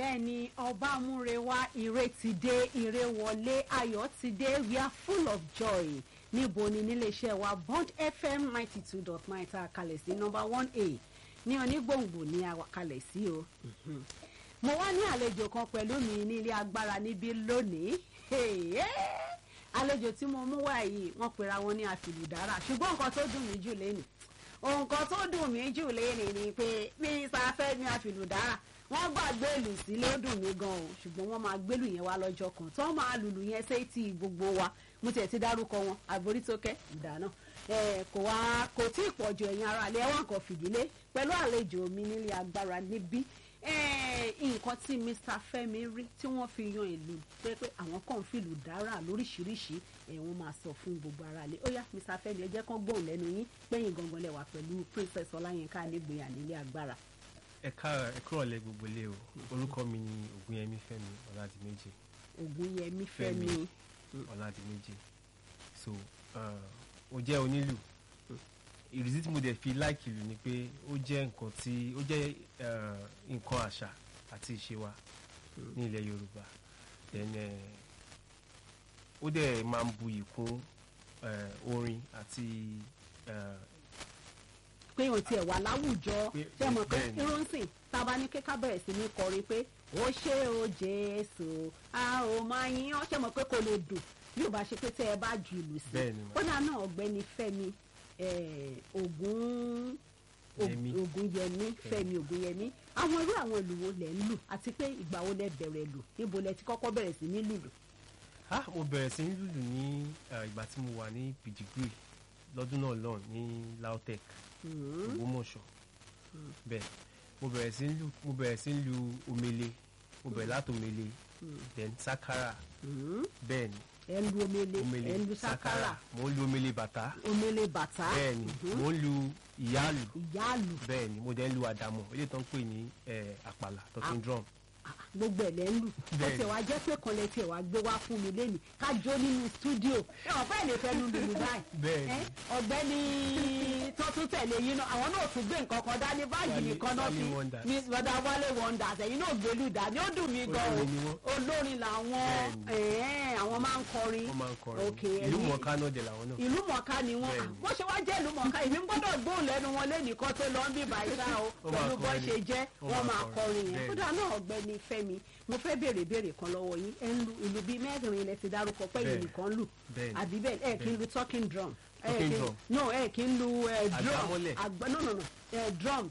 bẹ́ẹ̀ ni ọba múrewa ire ti dé ire wọlé ayọ̀ ti dé we are full of joy níbo ni níléeṣẹ́ wa bond fm ninety two dot nine tá a kalẹ̀ sí number one a ní onígbòǹgbò ní a kalẹ̀ sí o mo wá ní àlejò kan pẹ̀lú mi ní ilé agbára níbí lónìí àlejò tí mo mú wá yìí wọ́n pera wọn ní àfìlùdára ṣùgbọ́n nǹkan tó dùn mí jù lẹ́nu nǹkan tó dùn mí jù lẹ́nu ni pé mínísítà fẹ́mi àfìlùdára wọ́n gbàgbé ìlú sílé ó dùn mí gan o ṣùgbọ́n wọ́n máa gbélù yẹn wá lọ́jọ́ kan tó máa lùlù yẹn sétí gbogbo wa mo tiẹ̀ ti dárúkọ wọn àborítókẹ́ ìdáná kò wá kò tí ì pọ̀jù ẹ̀yin ara alẹ́ ẹ̀wọ̀n kan fìdílé pẹ̀lú àlejò mi nílé agbára níbí nǹkan tí mr fẹ́mi rí tí wọ́n fi yan ìlú pé pé àwọn kan fìlù dára lóríṣiríṣi wọ́n máa sọ fún gbogbo ara alẹ́ ó yá mr fẹ́mi ẹ jẹ́ kán gbóhùn lẹ́nu yín pẹ́yìn gangan lẹ́wà pẹ̀lú princess ọláyínká nígbìyà nílé agbára ẹ ká ẹ kúrò lẹ gbogbo ilé o orúkọ mi ni ògúnyẹmí fẹ́mi ọládìméjì ògúnyẹmí fẹ́mi ọládìméjì so ó jẹ́ onílù ìrísí tí mo dẹ̀ fi láìkì lù ni pé ó jẹ́ nǹkan tí ó jẹ́ nǹkan àṣà àti ìṣe wa ní ilẹ̀ yorùbá then ó dẹ̀ máa ń buyì kún orin àti pé òun tiẹ̀ wà láwùjọ ṣe mọ̀ pé irúnsìn tába ní kíkà bẹ̀rẹ̀ sí ní kọrin pé ó ṣe o jésù a ò máa yín ọ́ ṣe mọ̀ pé kò lè dùn bí ò bá ṣe pé tẹ́ ẹ bá ju ìlú sí ó dáa náà ọ̀gbẹ́ni fẹ́mi ògún ògúnyẹmí fẹ́mi ògúnyẹmí àwọn irú àwọn ìlú wo lẹ̀ ń lù àti pé ìgbà wo lẹ bẹ̀rẹ̀ lù níbo lẹ ti kọ́kọ́ bẹ̀rẹ̀ sí ní lùlù. ah mo bẹ̀rẹ̀ sí ní lùlù ní ìgbà tí mo wà ní pìdígírì lọ́dún náà lọ́n ní lautech ògbómọ̀ṣọ́ bẹ́ẹ̀ mo bẹ̀rẹ̀ sí lu mo bẹ̀rẹ̀ sí lu omele mo bẹ̀rẹ̀ láti omele then sakara bẹ́ẹ̀ ni ẹ ń lu omele ẹ ń lu sakara mo ń lu omele bàtà omele bàtà bẹ́ẹ̀ ni mo ń lu ìyáàlù ìyáàlù bẹ́ẹ̀ ni mo dẹ̀ ń lu àdàmọ̀ eléyìí tó ń pè ní àpàlà talking drum gbogbo ẹ̀ lẹ́ ń lù ó tiẹ̀ wá jẹ́ pé kan lẹ tiẹ̀ wá gbé wá fún mi lẹ́nu ká jó nínú stúdíò ẹ wọ́n fẹ́ẹ̀ lè fẹ́ nu lùlù báyìí ọ̀gbẹ́ni tó tún tẹ̀lé yín náà àwọn náà tún gbé nǹkan kan dání báyìí nìkan náà fi miss bọ́dà wálé wonders ẹ̀yin náà gbélú dání ó dùn mí gan o olórin làwọn àwọn máa ń kọrin ìlú mọ̀ọ́ká náà dẹ̀ làwọn náà ìlú mọ̀ọ́ká ni wọ́n bó ṣe wá jẹ́ ìlú mọ̀ọ́ká èmi gbọ́dọ̀ gbóhùn lẹ́nu wọn lẹ́nìkan tó lọ ń bí bàyíṣà o pẹ̀lú bó ṣe jẹ́ wọ́n máa kọrin yẹn kódà náà ọ̀gbẹ́ni fẹ́mi mo fẹ́ béèrè béèrè kan lọ́wọ́ yín ẹ̀ ń lu ìlú bíi mẹ́rin ilẹ̀ ti dárúkọ pé yìí nìkan lù àbí bẹ́ẹ̀ ẹ̀ kí ń lu talking drum talking drum no ẹ̀ kí ń lu drum àgbà no no no drum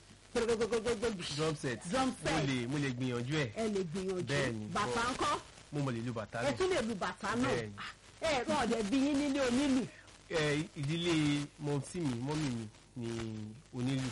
drum set drum set mo lè mo lè gbìyànjú ẹ ẹ lè gbìyànjú bàtà ńkọ́ mo mọ̀ lè lu bàtà ẹ tún lè lu bàtà náà ẹ rán ọ̀dẹ̀ bí yín nílé onílù. ìdílé mọ̀tí mi mọ́mì mi ni onílù.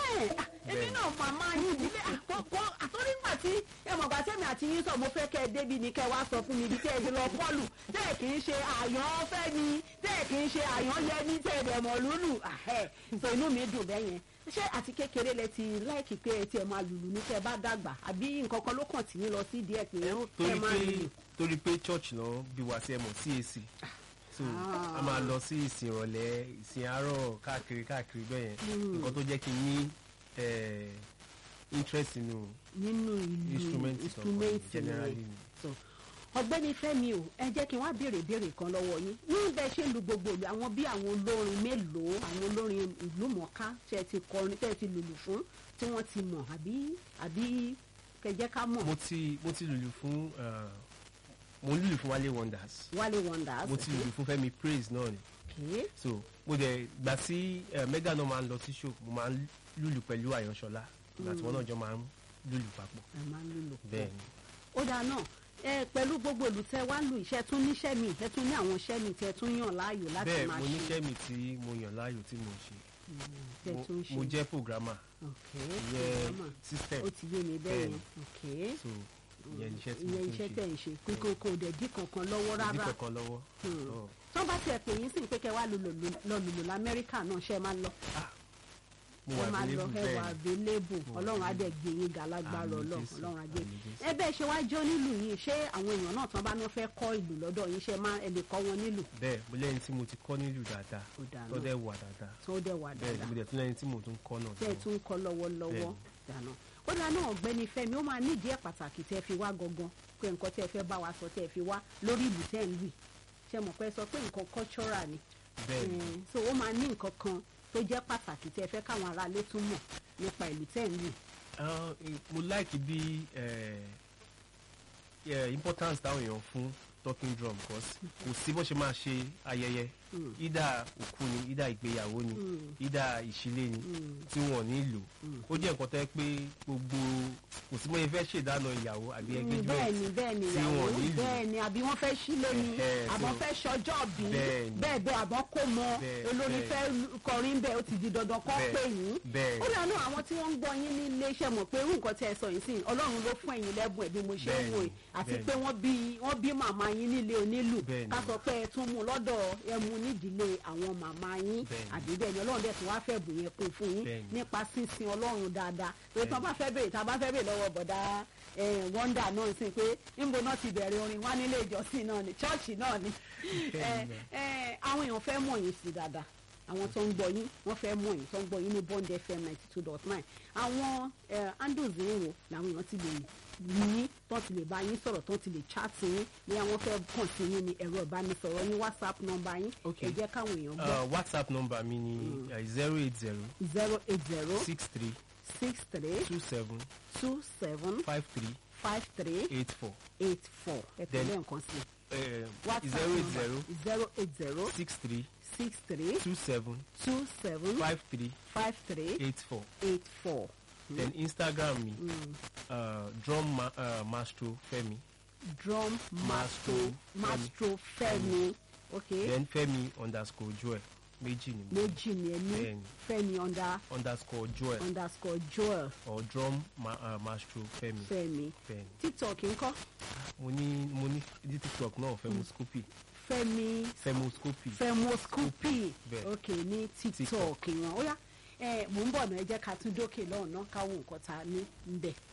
èmi náà màmá yín ìdílé àkọ́kọ́ àtọ́nígbà tí ẹ mọ̀gbà tẹ́mi àti yín sọ mo fẹ́ kẹ́ ẹ débi ni kẹ́ ẹ wá sọ fún mi ibi tẹ́ ẹ ti lọ kọ́lù tẹ́ ẹ kì í ṣe àyàn fẹ́ ni tẹ́ ẹ kì í ṣe àyàn yẹ ní tẹ́ ẹ dẹ̀ mọ̀ lúlù sọ inú mi dùn bẹ́ẹ̀ yẹn ṣé àti kékeré lẹ ti láìkí pé ẹ tiẹ̀ máa lùlù ní tẹ́ ẹ bá dàgbà àbí nǹkan kan ló kàn tí yín lọ sí díẹ̀ pé ẹ máa lùlù. torí pé church náà bí wàá sí ẹ mọ̀ CAC so a máa lọ sí ìsìn ìrọ̀lẹ́ ìsìn àárọ̀ káàkiri káàkiri bẹ́ẹ̀ yẹn nǹkan tó jẹ́ kí n ní interest nínú nínú ìlú instrument generally ọ̀gbẹ́ni Fẹ́mi o ẹ jẹ́ kí n wá béèrè béèrè kan lọ́wọ́ yín ní bẹ́ẹ̀ ṣe lu gbogbo ìlú àwọn bí àwọn olórin mélòó àwọn olórin ìlú mọ̀ọ́ká tẹ́ ẹ ti kọrin tẹ́ ẹ ti lùlù fún tí wọ́n ti mọ̀ àbí àbí kẹjẹ́ ká mọ̀. mo ti mo ti lùlù fún mo lùlù fún Wálé Wonders. Wálé Wonders. mo ti lùlù fún Fẹ́mi Praise náà ni. okay. so mo dẹ̀ gbà tí mega náà máa ń lọ sí show mo máa ń lùlù pẹ̀lú Àyànṣọlá ìgbà tí wọ́n náà jọ máa ń lùlù papọ̀. ẹ máa ń lùlù pọ̀ bẹ́ẹ̀ ni. ó dáa náà ẹ pẹ̀lú gbogbo ìlú tẹ wá lù iṣẹ́ tún níṣẹ́ mi ẹ tún ní àwọn iṣẹ́ mi tẹ tún yàn láàyò láti bẹ́ẹ̀ máa mo ṣe. níṣẹ́ mi tí mo yàn láàyò tí mo ṣe tẹ Mo- tún ṣe. mo jẹ́ programmer okay ìyẹn programmer. system ó ti yé mi bẹ́ẹ̀ yẹn Bẹ́ẹ̀ni. okay so ìyẹn iṣẹ́ tí mo ìyẹn tún iṣẹ́ ṣe tẹ̀ ń ṣe kíkó kò dẹ̀ dí kankan lọ́wọ́ ìdí rárá kankan lọ́wọ́ Hmm. Ọ̀. tó bá tiẹ̀ pè yín sí pé kẹ́ wá lọ lùlù lamẹ́ríkà náà ṣe máa lọ mo ẹ wà máa lọ available ẹ wà bẹ́ẹ̀ available Mo wà ọlọ́run á available. dẹ̀ gbé yín ga lágbára Àmín ọlọ́run Jésù, ọlọ́run á gbé àmín Jésù. ẹ bẹ́ẹ̀ ṣe wá jó nílùú yìí ṣé àwọn èèyàn náà tán bá ní wọ́n fẹ́ kọ́ ìlú lọ́dọ̀ yín ṣe máa ẹ lè kọ́ wọn nílùú bẹ́ẹ̀ mo lẹ́yìn tí mo ti kọ́ nílùú dáadáa Ó dáa tó náà. dẹ̀ wà dáadáa tó dẹ̀ wà bẹ́ẹ̀ ni dáadáa mo dẹ̀ tún lẹ́yìn tí mo tún kọ́ náà tẹ́ ẹ dáadáa. tún kọ́ lọ́wọ́lọ́wọ́ Bẹ́ẹ̀ni. dáná ó dáná ọ̀gbẹ́ni Fẹ́mi ó máa nídìí ẹ̀ pàtàkì tẹ́ fi wá gangan pé nǹkan tẹ́ fẹ́ bá wa sọ tẹ́ fi wá lórí ìlú tẹ́ ń lù yìí. ṣe mọ̀ pé sọ pé nǹkan cultural ni bẹ́ẹ̀ ni Eh, so ó máa ní nǹkan kan tó jẹ́ pàtàkì tẹ́ fẹ́ káwọn aráalé tún mọ̀ nípa ìlú tẹ́ ń lù yìí. Ah, eh, mo like bí eh, eh, importance táwọn èèyàn fún talking drum because kò sí bó ṣe máa ṣe ayẹyẹ Mm. ìdá òkú ni ìdá ìgbéyàwó ni Mm. ìdá ìṣílé ni Mm. tí wọn ò ní lò ó jẹ́ nǹkan tó yẹ pé gbogbo kò sí bóyá fẹ́ ṣèdáná ìyàwó àbí Mm, engagement bẹ́ẹ̀ ni bẹ́ẹ̀ ni tí ìyàwó wọn ò ní lò. bẹ́ẹ̀ ni àbí wọ́n fẹ́ sílé ni Ẹ̀hẹ́, àbọ̀ so- fẹ́ ṣọjọ́ bí Bẹ́ẹ̀ ni. bẹ́ẹ̀ bẹ́ẹ̀ àbọ̀ kó mọ Bẹ́ẹ̀, olórin bẹ́ẹ̀. fẹ́ kọrin bẹ́ẹ̀ ó ti di dandan kọ́ Bẹ́ẹ̀, pé yín bẹ́ẹ̀ ó dànù àwọn tí wọ́n ń gbọ́ yín ní iléeṣẹ́ mọ̀ pé irú nǹkan tí ẹ sọ yìí sí ọlọ́run ló fún ẹ̀yin lẹ́bùn ẹ̀ bí mo ṣe ń Bẹ́ẹ̀ wò ni, ẹ́ àti bẹ́ẹ̀ pé wọ́n bí wọ́n bí màmá yín nílé onílù Bẹ́ẹ̀ ni. ká sọ pé ẹ tún mú lọ́dọ̀ ẹ mú nídìílé àwọn màmá yín Bẹ́ẹ̀ ni. àbí bẹ́ẹ̀ ni ọlọ́run dẹ̀ tún wá fẹ́ bùn yẹn kún fún yín Bẹ́ẹ̀ ni. nípa sísin ọlọ́run dáadáa pé tí wọ́n Bẹ́ẹ̀ bá fẹ́ bèèrè tá a bá fẹ́ bèèrè lọ́wọ́ bọ̀dá wọ́ndà náà sí pé níbo náà ti bẹ̀rẹ̀ orin wá nílé ìjọsìn náà ni chọ́ọ̀chì náà ni Bẹ́ẹ̀ ni. Eh, eh, àwọn èèyàn fẹ́ mọ̀ yín sí dáadáa àwọn tó ń gbọ́ yín wọ́n fẹ́ mọ̀ yín tó ń gbọ́ yín ní bond fm ninety two dot nine àwọn eh, handles yín wo làwọn èèyàn ti lè yín tó ti lè bá yín sọ̀rọ̀ tó ti lè chat yín ní àwọn fẹ́ kàn sí yín ní ẹ̀rọ ìbánisọ̀rọ̀ yín whatsapp number yín Okay. ẹ jẹ́ káwọn èèyàn gbọ́ Uh, whatsapp number mi ni zero eight zero zero eight zero six three six three two seven two seven five three five three eight four eight four ẹ Then- tẹ̀lé nǹkan sí zero eight zero zero eight zero six three six three two seven two seven five three five three eight four eight four. then instagram mi uh, drum ma uh, maestro femi drum maestro Maestro maestro Fẹ́mi okay then femi underscore joel méjì ni mo méjì ni ẹ ní Bẹ́ẹ̀ni. Fẹ́mi under underscore joel underscore Joel or drum ma uh, maestro femi Fẹ́mi femi tiktok ńkọ́ mo ní mo ní ní tiktok náà femoscopy Fẹ́mi femoscopy Femoscopy Bẹ́ẹ̀. okay ní tiktok wọn ó yá ẹ mò ń bọ̀ náà ẹ jẹ́ ká tún dókè lọ́hùn náà káwọn nǹkan ta ní ń bẹ̀.